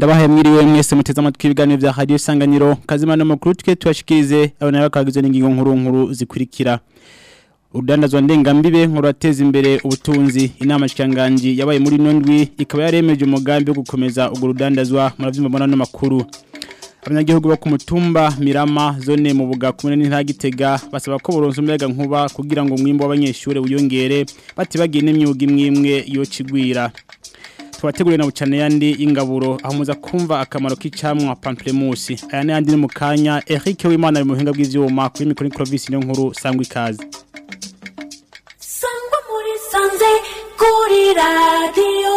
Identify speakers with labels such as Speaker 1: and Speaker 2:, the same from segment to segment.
Speaker 1: ndabahaye mwiriwe mwese muteze amatwi ibiganiro vya radio isanganiro kazimana makuru twe tubashikirize abana bakagizwe n'ingingo nkuru nkuru zikurikira urudandazwa ndengambibe nkurateza imbere ubutunzi inama shikanganji yabaye muri nondwi ikaba yaremeje umugambi wo gukomeza urwo rudandazwa muravyumva mbona no makuru abanyagihugu bo ku mutumba Mirama zone mu buga kumene n'intagitega basaba ko boronsa umuyaga nkuba kugira ngo umwimbo w'abanyeshure wiyongere batibagiye n'imyuga imwe yo cigwira tubategurire na bucane yandi y'ingaburo aho muza kumva akamaro k'icamwa pamplemousse aya n'ayandi ni mu kanya Eric Wimana ari mu buhinga bw'ivyuma kuri mikoro Clovis niyo nkuru sangwa ikaze
Speaker 2: sangwa muri sanze kuri radio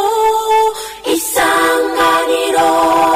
Speaker 2: isanganiro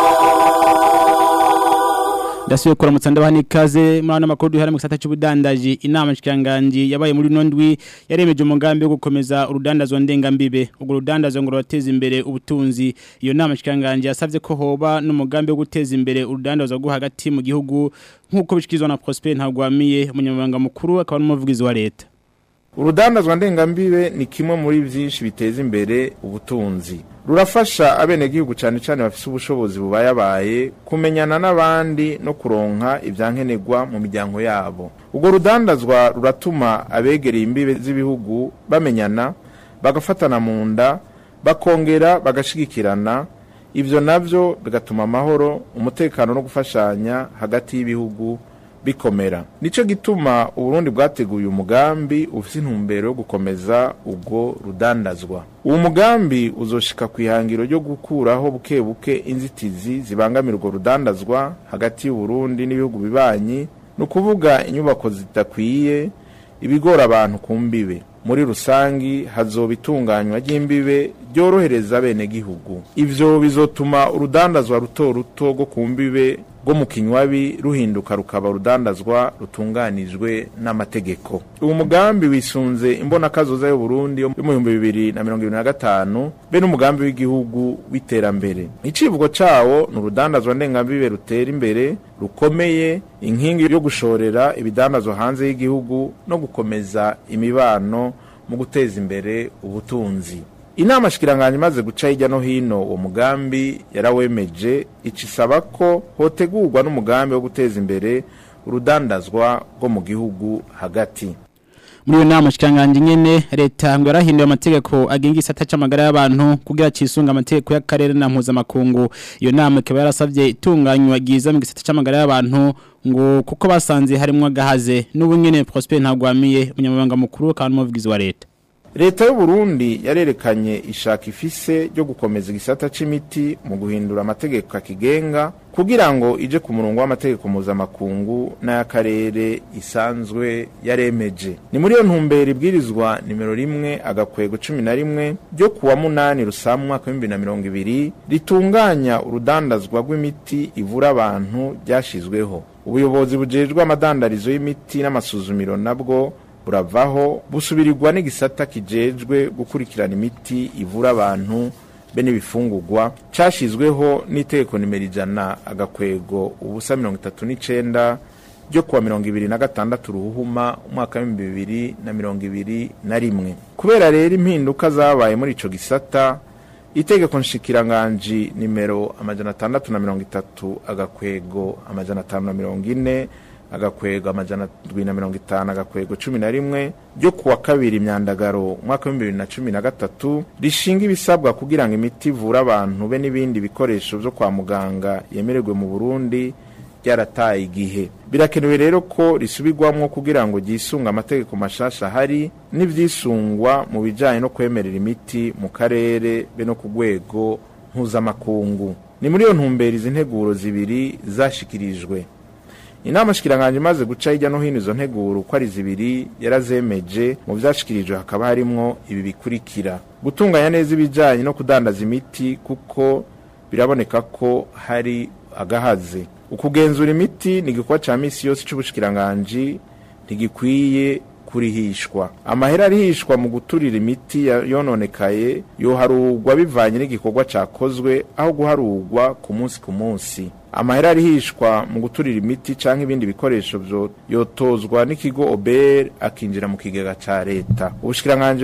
Speaker 1: Dasuye kuramutsa ndabaha nikaze muri ano makuru duhera mu gisata cy'ubudandaji inama nshikiranganji yabaye muri nondwi yaremeje umugambi wo gukomeza urudandazwa ndengambibe urwo rudandazwa ngo rurateza imbere ubutunzi iyo nama nshikiranganji yasavye ko hoba n'umugambi wo guteza imbere urudandazwa rwo hagati mu gihugu nk'uko bishyikirizwa na Prosper Ntagwamiye umunyamabanga mukuru akaba n'umuvugizi wa leta
Speaker 3: urudandazwa ndengambibe ni kimwe muri byinshi biteza imbere ubutunzi rurafasha abenegihugu cyane cyane bafite ubushobozi bubayabaye kumenyana n'abandi no kuronka ibyankenerwa mu miryango yabo urwo rudandazwa ruratuma abegereye imbibe z'ibihugu bamenyana bagafatana mu nda bakongera bagashigikirana ibyo nabyo bigatuma amahoro umutekano no gufashanya hagati y'ibihugu bikomera nicyo gituma uburundi bwateguye umugambi ufite intumbero yo gukomeza ubwo rudandazwa uwo mugambi uzoshika ku ihangiro ryo gukuraho buke buke inzitizi zibangamira urwo rudandazwa hagati y'uburundi n'ibihugu bibanyi ni ukuvuga inyubako zidakwiye ibigora abantu ku mbibe muri rusangi hazoba itunganywa ry'imbibe ryorohereza abenegihugu ivyo bizotuma urudandazwa ruto ruto rwo ku mbibe rwo mu kinywabi ruhinduka rukaba urudandazwa rutunganijwe n'amategeko uwo mugambi wisunze imbonakazoza y'uburundi yo mu bihumbi bibiri na mirongo ibiri na gatanu be n'umugambi w'igihugu w'iterambere icivugo cawo ni urudandazwa ndengambibe rutera imbere rukomeye inkingi yo gushorera ibidandazwa hanze y'igihugu no gukomeza imibano mu guteza imbere ubutunzi inama shikiranganya imaze guca hirya no hino uwo mugambi yarawemeje icisaba ko hotegurwa n'umugambi wo guteza imbere urudandazwa rwo mu gihugu hagati
Speaker 1: muri iyo nama shikiranganje nyene leta ngo yarahinduye amategeko agenga isata c'amagara y'abantu kugira cisunga amategeko y'akarere na mpuzamakungu iyo nama ikaba yarasavye itunganywa ryiza mu gisata c'amagara y'abantu ngo kuko basanze harimwo agahaze n'ubu nyene Prosper Ntagwamiye umunyamabanga mukuru kandi umuvugizi wa leta
Speaker 3: leta y'uburundi yarerekanye ishaka ifise ryo gukomeza igisata c'imiti mu guhindura amategeko akigenga kugira ngo ije ku murongo w'amategeko mpuzamakungu n'ay'akarere isanzwe yaremeje ni muri iyo ntumbero ibwirizwa nimero rimwe agakwego cumi na rimwe ryo kuwa munani rusamu mwaka w'ibihumbi na mirongo ibiri ritunganya urudandazwa rw'imiti ivura abantu ryashizweho ubuyobozi bujejwe amadandarizo y'imiti n'amasuzumiro nabwo buravaho busubirirwa n'igisata kijejwe gukurikirana imiti ivura abantu be n'ibifungurwa cashizweho n'itegeko nimero ijana agakwego ubusa mirongo itatu n'icenda ryo kuwa mirongo ibiri na gatandatu ruhuma umwaka w'ibihumbi bibiri na mirongo ibiri na rimwe kubera rero impinduka zabaye muri ico gisata itegeko nshikiranganji nimero amajana atandatu na mirongo itatu agakwego amajana atanu na mirongo ine agakwego amajana ndwi na mirongo itanu agakwego cumi na rimwe ryo kuwa kabiri imyandagaro umwaka w'ibihumbi bibiri na cumi na gatatu rishinga ibisabwa kugira ngo imiti ivure abantu be n'ibindi bikoresho vyo kwa muganga yemererwe mu burundi ryarataye igihe birakenewe rero ko risubirwamwo kugira ngo ryisunga amategeko mashasha ahari n'ivyisungwa mu bijanye no kwemerera imiti mu karere be no ku rwego mpuzamakungu ni muri iyo ntumbero izi nteguro zibiri zashikirijwe inama shikiranganje imaze guca hirya no hino izo nteguro uko ari zibiri yarazemeje mu vyashikirijwe hakaba harimwo ibi bikurikira gutunganya neza ibijanye no kudandaza imiti kuko biraboneka ko hari agahaze ukugenzura imiti ni igikorwa ca misi yose c'ubushikiranganji ntigikwiye kurihishwa amahera arihishwa mu guturira imiti yononekaye yoharurwa bivanye n'igikorwa cakozwe aho guharurwa ku munsi ku munsi amahera arihishwa mu guturira imiti canke ibindi bikoresho vyo yotozwa n'ikigo OBR akinjira mu kigega ca leta ubushikiranganje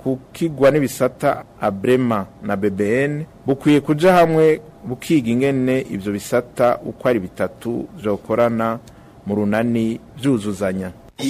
Speaker 3: kukigwa n'ibisata abrema na bbn bukwiye kuja hamwe bukiga ingene ivyo bisata uko ari bitatu vyokorana mu runani vyuzuzanya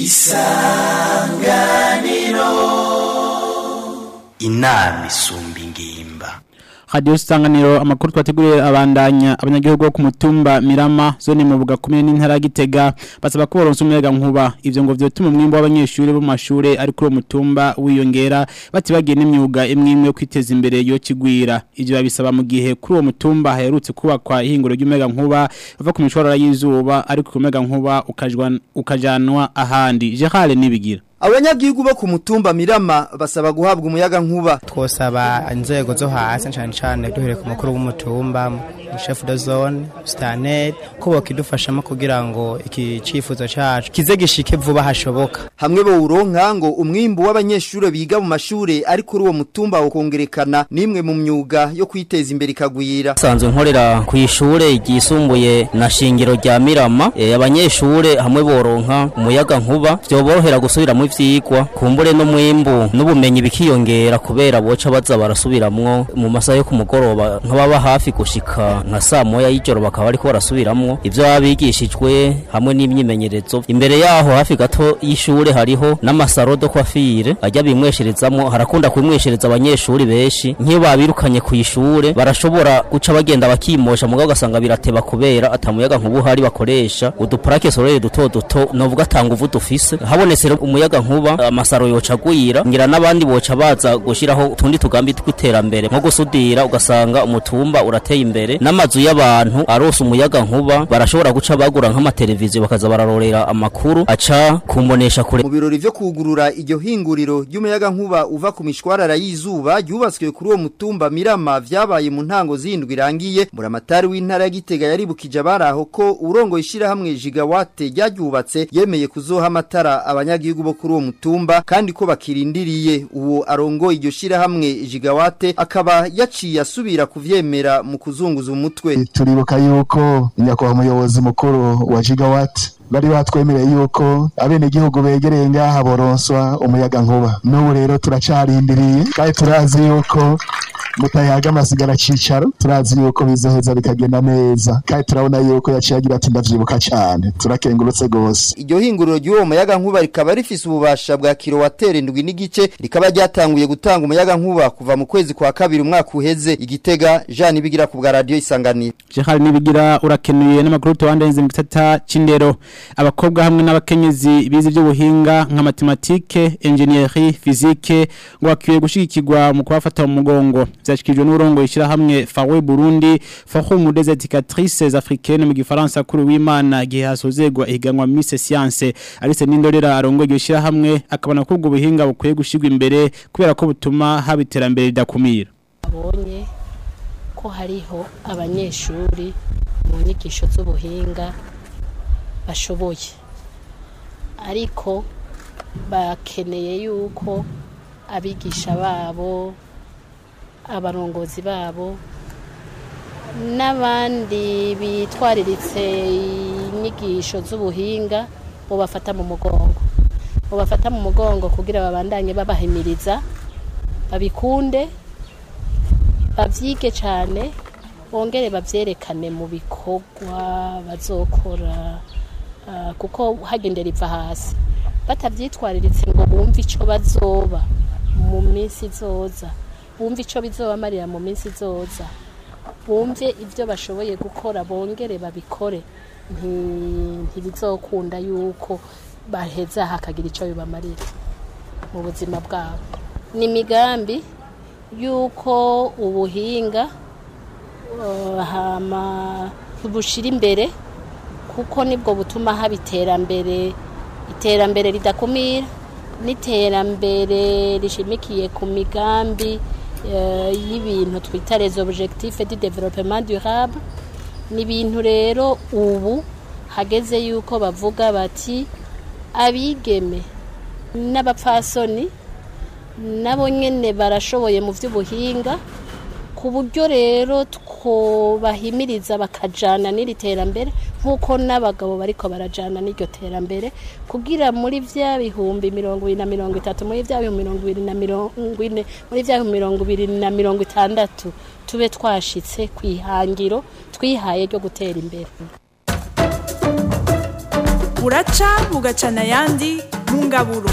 Speaker 4: inama isumba ingimba
Speaker 1: Radio Sanganiro amakuru twateguriye abandanya abanyagihugu bo ku mutumba Mirama zone mu buga kumwe n'intara ya Gitega basaba ko boronsa umuyaga nkuba ivyo ngo vyotuma umwimbo w'abanyeshuri bo mu mashure ari kuri uwo mutumba wiyongera batibagiye n'imyuga imwe imwe yo kwiteza imbere yo kigwira ivyo babisaba mu gihe kuri uwo mutumba haherutse kubakwa ihinguro ry'umuyaga nkuba bava ku mishwarara y'izuba ariko umuyaga nkuba ukajwa ukajanwa ahandi Gerard nibigira
Speaker 5: abanyagihugu bo ku mutumba mirama basaba guhabwa umuyaga nkuba
Speaker 6: twosaba inzego zo hasi cyane cyane duhere ku mukuru w'umutumba chef de zone stanel ko bakidufashamo kugira ngo iki cifuzo cacu kize gishike vuba hashoboka
Speaker 5: hamwe bo uronka ngo umwimbu w'abanyeshure biga mu mashure ari kuri uwo mutumba ukongerekana nimwe mu myuga yo kwiteza imbere ikagwira
Speaker 7: sanzwe nkorera ku ishure ryisumbuye na shingiro rya Mirama e, abanyeshure hamwe boronka umuyaga nkuba vyoborohera gusubira mu vyigwa kumbure no mwimbu n'ubumenyi bikiyongera kubera boca baza barasubiramwo mu masaha yo ku mugoroba nk'ababa hafi gushika nka saa moya y'ijoro bakaba bariko barasubiramwo ivyo baba bigishijwe hamwe n'imyimenyerezo imbere yaho hafi gato y'ishure hariho n'amasaro do kwafire ajya bimwesherezamwo harakunda kumweshereza abanyeshuri benshi nk'iyo babirukanye ku ishure barashobora guca bagenda bakimosha mugabo ugasanga birateba kubera atamuyaga nkuba uhari bakoresha udupurake sorere duto duto novuga atanga uvu dufise habonetse rero umuyaga nkuba amasaro yoca agwira ngira n'abandi boca baza gushiraho utundi tugambi tw'iterambere nko gusudira ugasanga umutumba urateye imbere n'amazu y'abantu arose umuyaga nkuba barashobora guca bagura nk'amateleviziyo bakaza bararorera amakuru aca kumbonesha kure
Speaker 5: mu birori vyo kugurura iryo hinguriro ry'umuyaga nkuba uva ku mishwarara y'izuba ryubatswe kuri uwo mutumba mirama vyabaye mu ntango zindwi irangiye buramatari w'intara ya Gitega yaribukije abaraho ko urongo ishira hamwe gigawate ryaryubatse yemeye kuzoha amatara abanyagihugu bo kuri uwo mutumba kandi ko bakirindiriye uwo arongo iryo shira hamwe gigawate akaba yaciye asubira kuvyemera mu kuzunguza umutwe
Speaker 8: turibuka yuko nyakubahwa umuyobozi mukuru wa gigawati bari batwemereye yuko abenegihugu begereye ngaha boronswa umuyaga nkuba n'ubu rero turacarindiriye kandi turazi yuko mutayaga amasigara cicaro turazi yuko bizoheza bikagenda neza kandi turabona yuko yaciye agira ati ndavyibuka cyane turakengurutse gose
Speaker 5: iryo hinguriro ry'uwo muyaga nkuba rikaba rifise ububasha bwa kilowatere ndwi n'igice rikaba ryatanguye gutanga umuyaga nkuba kuva mu kwezi kwa kabiri umwaka uheze igitega Jean Ibigira ku bwa radio isanganiro
Speaker 1: Gerard nibigira urakenuye n'amakuru tubandanze mu gisata c'indero abakobwa hamwe n'abakenyezi bize by'ubuhinga nka matematike engineering physique ngo bakwiye gushigikirwa mu kubafata mu mugongo vyashikijwe n'urongo ishira hamwe Fawe Burundi Forum des éducatrices africaines mu gifaransa kuri w'Imana gihe hasozegwa ihiganwa Miss Science Alice Nindorera arongo iryo shira hamwe akabona ko ubwo buhinga bukwiye gushigwa imbere kubera ko butuma haba iterambere ridakumira
Speaker 9: abonye ko hariho abanyeshuri mu nyigisho z'ubuhinga bashoboye ariko bakeneye yuko abigisha babo abarongozi babo n'abandi bitwariritse inyigisho z'ubuhinga bafata mu mugongo bafata mu mugongo kugira babandanye babahimiriza babikunde babyige cyane bongere babyerekane mu bikorwa bazokora kuko hagendera iva hasi batabyitwariritse ngo bumve icyo bazoba mu minsi izoza bumve icyo bizobamarira mu minsi izoza bumve ibyo bashoboye gukora bongere babikore ntibizokunda yuko baheza hakagira icyo bibamarira mu buzima bwabo ni imigambi yuko ubuhinga bushyira imbere kuko nibwo butuma haba iterambere iterambere ridakumira n'iterambere rishimikiye ku migambi y'ibintu twita rezo objectif du développement durable ni ibintu rero ubu hageze yuko bavuga bati abigeme n'abapfasoni nabo nyine barashoboye mu by'ubuhinga ku buryo rero two bahimiriza bakajana n'iri terambere nk'uko n'abagabo bariko barajana n'iryo terambere kugira muri vya bihumbi mirongo ibiri na mirongo itatu muri vya bihumbi mirongo ibiri na mirongo ine muri vya bihumbi mirongo ibiri na mirongo itandatu tube twashitse kwihangiro twihaye ryo gutera imbere
Speaker 10: buraca bugacana ayandi mu ngaburo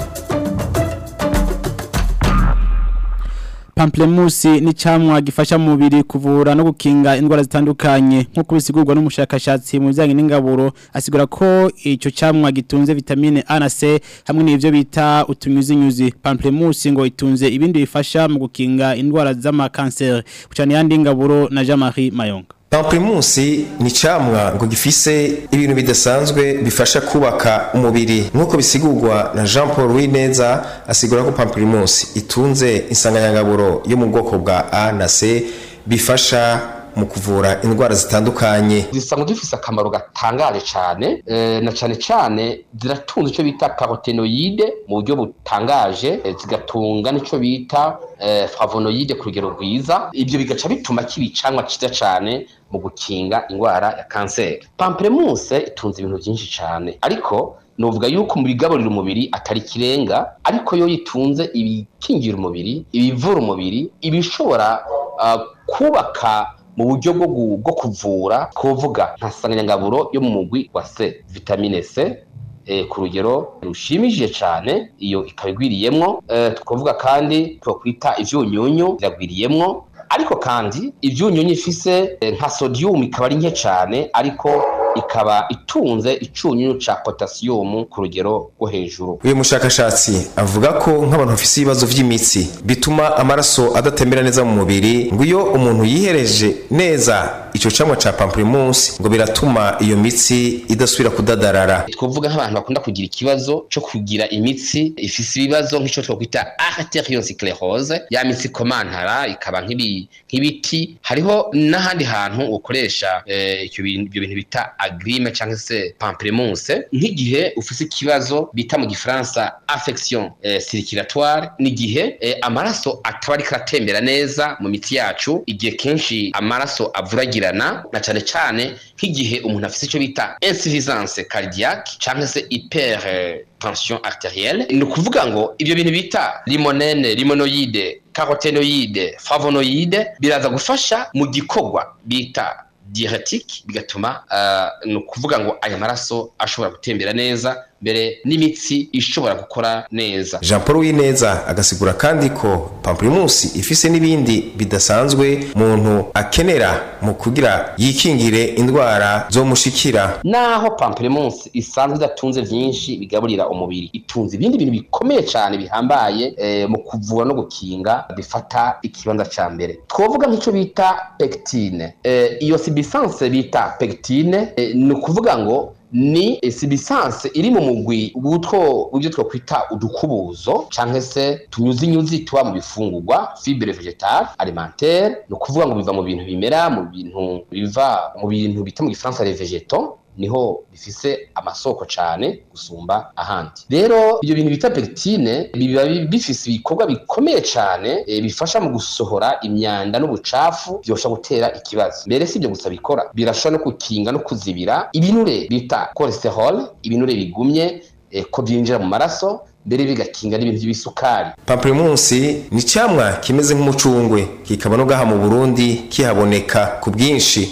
Speaker 1: Pamplemusi ni camwa gifasha mu mubiri kuvura no gukinga indwara zitandukanye nkuko bisigurwa n'umushakashatsi mu bijyanye n'ingaburo asigura ko ico camwa gitunze vitamine A na C hamwe n'ivyo bita utunyuzinyuzi Pamplemusi ngo itunze ibindi bifasha mu gukinga indwara z'ama cancer kucana yandi ngaburo na Jean-Marie Mayonga
Speaker 11: Pamplemusi ni camwa ngo gifise ibintu bidasanzwe bifasha kubaka umubiri nk'uko bisigurwa na Jean Paul Wineza asigura ko Pamplemusi itunze insanganyangaburo yo mu bwoko bwa A na C bifasha mu kuvura indwara zitandukanye
Speaker 12: zisanga zifise akamaro gatangaje cyane eh, na cyane cyane ziratunze icyo bita carotenoide mu buryo butangaje eh, zigatunga n'icyo bita eh, flavonoide ku rugero rwiza ibyo bigaca bituma kiba icamwa cyiza cyane mu gukinga indwara ya kanseri pamplemousse itunze ibintu byinshi cyane ariko nuvuga yuko mu bigaburira umubiri atari kirenga ariko yo yitunze ibikingira umubiri ibivura umubiri ibishobora uh, kubaka mu buryo bwo gu- bwo kuvura kuvuga nka sanganyangaburo yo mu mugwi wa C vitamine C eh, ku rugero rushimishije cyane iyo ikaba igwiriyemwo eh, tukavuga kandi twakwita ivyunyunyu biragwiriyemwo ariko kandi ivyunyunyu ifise eh, nka sodium ikaba ari nke cyane ariko ikaba itunze icunyunyu ca potassium ku rugero rwo hejuru
Speaker 11: uyu mushakashatsi avuga ko nk'abantu bafise ibibazo vy'imitsi bituma amaraso adatembera neza mu mubiri ngo iyo umuntu yihereje neza ico camwa ca pamplemousse ngo biratuma iyo mitsi idasubira kudadarara
Speaker 12: twavuga nk'abantu bakunda kugira ikibazo cyo kugira imitsi ifise ibibazo nk'ico twakwita arteriosclerose ya mitsi komantara ikaba nk'ibi- nk'ibiti hariho n'ahandi hantu ukoresha eh, icyo bintu- ibyo bintu bita agrime cyangwa se pamplemousse nk'igihe ufise ikibazo bita mu gifaransa affection eh, circulatoire n'igihe eh, amaraso ataba ariko aratembera neza mu mitsi yacu igihe kenshi amaraso avuragirana na cyane cyane nk'igihe umuntu afise icyo bita insuffisance cardiaque cyangwa se hyper eh, tension arterielle ni ukuvuga ngo ibyo bintu bita limonene limonoide carotenoide flavonoide biraza gufasha mu gikorwa bita diuretique bigatuma uh, ni ukuvuga ngo aya maraso ashobora gutembera neza mbere n'imitsi ishobora gukora neza
Speaker 11: jean paul wineza agasigura kandi ko pamplemousse ifise n'ibindi bidasanzwe muntu akenera mu kugira yikingire indwara zomushikira
Speaker 12: naho pamplemousse isanzwe idatunze vyinshi bigaburira umubiri itunze ibindi bintu bikomeye cyane bihambaye eh, mu kuvura no gukinga bifata ikibanza ca mbere twovuga nk'ico bita pectine eh, iyo substance bita pectine eh, ni ukuvuga ngo ni sibisanse iri mu mugwi w'utwo w'ibyo twakwita udukubuzo canke se tunyuzinyuzi tuba mu bifungurwa fibre vegetale alimentaire ni ukuvuga ngo biva mu bintu bimera mu bintu biva mu bintu bita mu gifaransa les végétaux niho bifise amasoko cane gusumba ahandi rero ibyo bintu bita pectine biba bi- bifise ibikorwa bikomeye cane e, bifasha mu gusohora imyanda n'ubucafu byosha gutera ikibazo mbere si ibyo gusa bikora birashobora no gukinga no kuzibira ibinure bita cholesterol ibinure bigumye e, ko byinjira mu maraso mbere bigakinga n'ibintu by'ibisukari
Speaker 11: pamplemousse ni camwa kimeze nk'umucungwe kikaba no gaha mu burundi kihaboneka ku bwinshi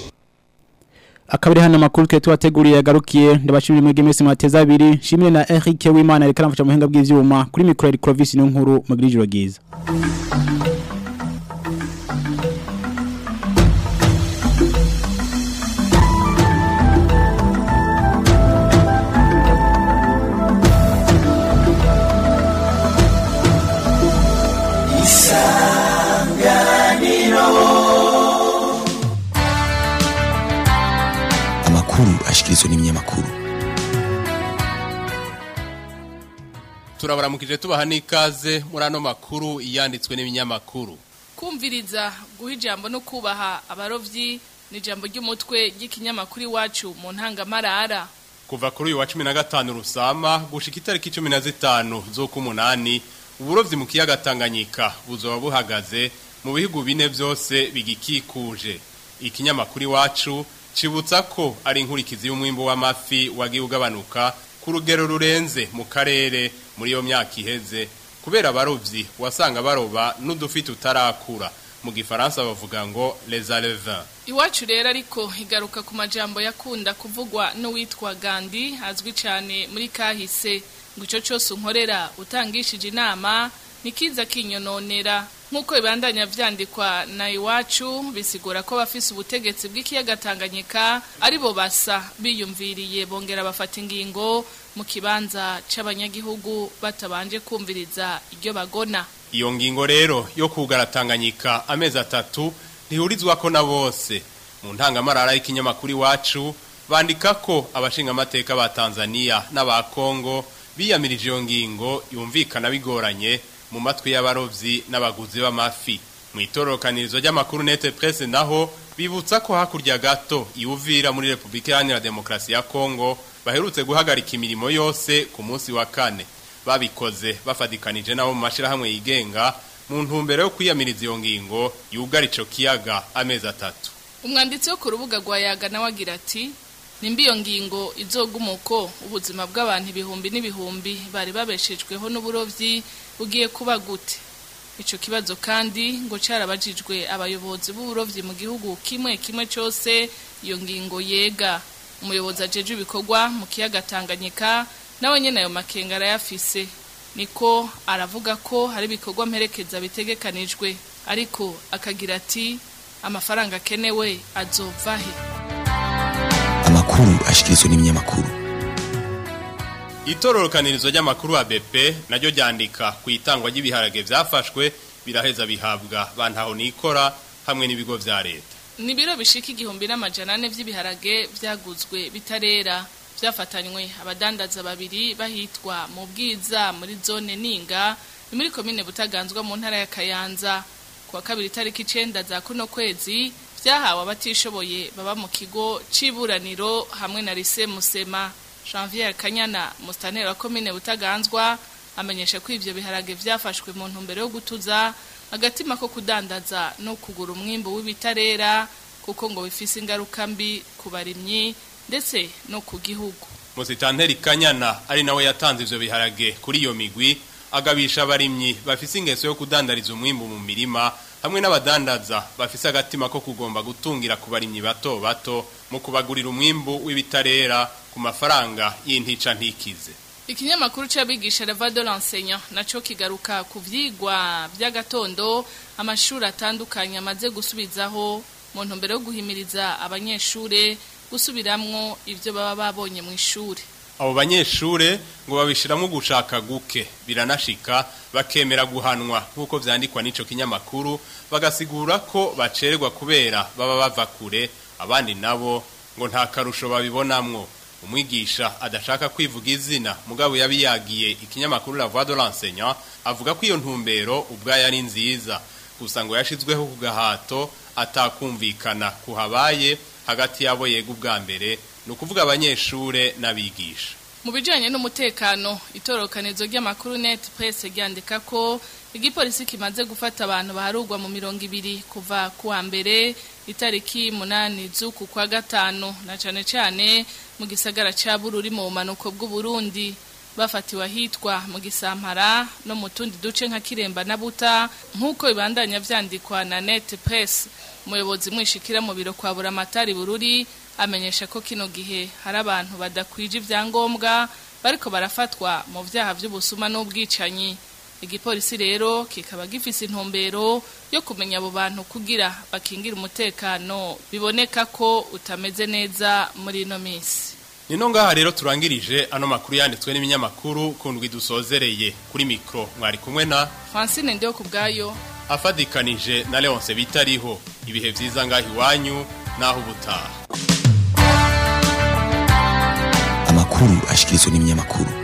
Speaker 1: akabiri hano makuru twe tubateguriye yagarukiye ndabashimira mwege mwese mwateza abiri shimire na Eric Wimana reka namfasha mu buhinga bw'ivyuma kuri micro ya Clovis no nkuru mu grijiro giza
Speaker 13: amakuru ashikirizwa n'ibinyamakuru
Speaker 14: turabaramukije tubaha n'ikaze muri ano makuru yanditswe n'ibinyamakuru
Speaker 15: kumviriza guha ijambo no kubaha abarovyi ni ijambo ry'umutwe ry'ikinyamakuru iwacu mu ntangamarara
Speaker 14: kuva kuri uyu wa cumi na gatanu rusama gushika itariki cumi na zitanu z'ukumunani uburovyi mu kiyaga tanganyika buzoba buhagaze mu bihugu bine vyose bigikikuje ikinyamakuru iwacu cibutsa ko ari inkurikizi y'umwimbo w'amafi wagiye ugabanuka ku rugero rurenze mu karere muri iyo myaka iheze kubera abarovyi wasanga baroba n'udufi tutarakura mu gifaransa bavuga ngo les alevins
Speaker 15: Iwacu rero ariko igaruka ku majambo yakunda kuvugwa n'uwitwa Gandhi azwi cyane muri kahise ngo ico cyose unkorera utangishije inama nikiza kinyononera nk'uko ibandanya vyandikwa na iwacu bisigura ko bafise ubutegetsi bw'ikiyaga Tanganyika aribo basa biyumviriye bongera bafata ingingo mu kibanza c'abanyagihugu batabanje kumviriza iryo bagona
Speaker 14: iyo ngingo rero yo kugara Tanganyika amezi atatu ntihurizwa ko na bose mu ntangamarara y'ikinyamakuru iwacu bandika ko abashingamateka ba Tanzania n'aba Kongo biyamirije iyo ngingo yumvikana bigoranye mu matwi y'abarovyi n'abaguzi b'amafi mu itorokanirizo ry'amakuru nete presse naho bibutsa ko hakurya gato iwuvira muri Republika Iharanira Demokarasi ya Kongo baherutse guhagarika imirimo yose ku munsi wa kane babikoze bafadikanije nabo mu mashirahamwe yigenga mu ntumbero yo kwiyamiriza iyo ngingo yugara ico kiyaga amezi atatu
Speaker 15: umwanditsi wo ku rubuga rwa yaga nawe agira ati nimba iyo ngingo izogumuko ubuzima bw'abantu ibihumbi n'ibihumbi bari babeshejweho n'uburovyi bugiye kuba gute ico kibazo kandi ngo carabajijwe abayobozi b'uburovyi mu gihugu kimwe kimwe cose iyo ngingo yega umuyobozi ajeje ibikorwa mu kiyaga Tanganyika nawe nyene ayo makenga arayafise niko aravuga ko hari ibikorwa mperekeza bitegekanijwe ariko akagira ati amafaranga akenewe azova he
Speaker 13: amakuru ashikirizwa n'ibinyamakuru
Speaker 14: itororokanirizo ry'amakuru wa BP naryo ryandika ku itangwa ry'ibiharage vyafashwe biraheza bihabwa bantaho nikora hamwe n'ibigo vya leta
Speaker 15: ni biro bishika igihumbi n'amajana ane vy'ibiharage vyaguzwe bitarera vyafatanywe abadandaza babiri bahitwa mu bwiza muri zone ninga ni muri komine butaganzwa mu ntara ya kayanza kuwa kabiri tariki icenda za kuno kwezi vyahawe abatishoboye baba mu kigo c'iburaniro hamwe na lise musema janvier kanyana mustaneri wa komine butaganzwa amenyesha ko ivyo biharage vyafashwe mu ntumbero yo gutuza agatima ko kudandaza no kugura umwimbu w'ibitarera kuko ngo bifise ingaruka mbi ku barimyi ndetse no ku gihugu
Speaker 14: Musitanteri Kanyana ari nawe yatanze ivyo biharage kuri iyo migwi agabisha abarimyi bafise ingeso yo kudandariza umwimbu mu mirima hamwe n'abadandaza bafise agatima ko kugomba gutungira ku barimyi bato bato mu kubagurira umwimbu w'ibitarera ku mafaranga y'intica ntikize
Speaker 15: Ikinyamakuru c'abigisha Reva de l'enseignant naco kigaruka ku vyigwa by'agatondo amashuri atandukanye amaze gusubizaho mu ntumbero yo guhimiriza abanyeshure gusubiramwo ivyo baba babonye mu ishuri
Speaker 14: abo banyeshure ngo babishiramwo gushaka guke biranashika bakemera guhanwa nk'uko vyandikwa n'ico kinyamakuru bagasigura ko bacererwa kubera baba bava kure abandi nabo ngo nta karusho babibonamwo umwigisha adashaka kwivuga izina mugabo yabiyagiye ikinyamakuru la voix de l'enseignant avuga ko iyo ntumbero ubwayo ari nziza gusa ngo yashizweho ku gahato atakumvikana kuhabaye hagati yabo yega ubwa mbere ni ukuvuga abanyeshure n'abigisha
Speaker 15: mu bijanye n'umutekano itorokanizo ry'amakuru net presse ryandika ko igipolisi kimaze gufata abantu baharugwa mu mirongo ibiri kuva kuwa mbere itariki munani z'uku kwa gatanu na cane cane mu gisagara ca Bururi mu bumanuko bw'Uburundi bafatiwe ahitwa mu gisampara no mu tundi duce nka Kiremba na Buta nk'uko ibandanya vyandikwa na net presse umuyobozi mwishikira mu biro kwa Buramatari Bururi amenyesha ko kino gihe hari abantu badakwije ivyangombwa bariko barafatwa mu vyaha vy'ubusuma n'ubwicanyi igipolisi rero kikaba gifise intumbero yo kumenya abo bantu kugira bakingira umutekano biboneka ko utameze neza muri ino minsi
Speaker 14: Nino ngaha rero turangirije ano makuru yanditswe n'ibinyamakuru kundwi dusozereye kuri mikro mwari kumwe na
Speaker 15: Francine ndio kubgayo
Speaker 14: afadikanije na Leonce bitariho ibihe vyiza ngahi wanyu naho ubutaha
Speaker 13: amakuru ashikirizwa n'ibinyamakuru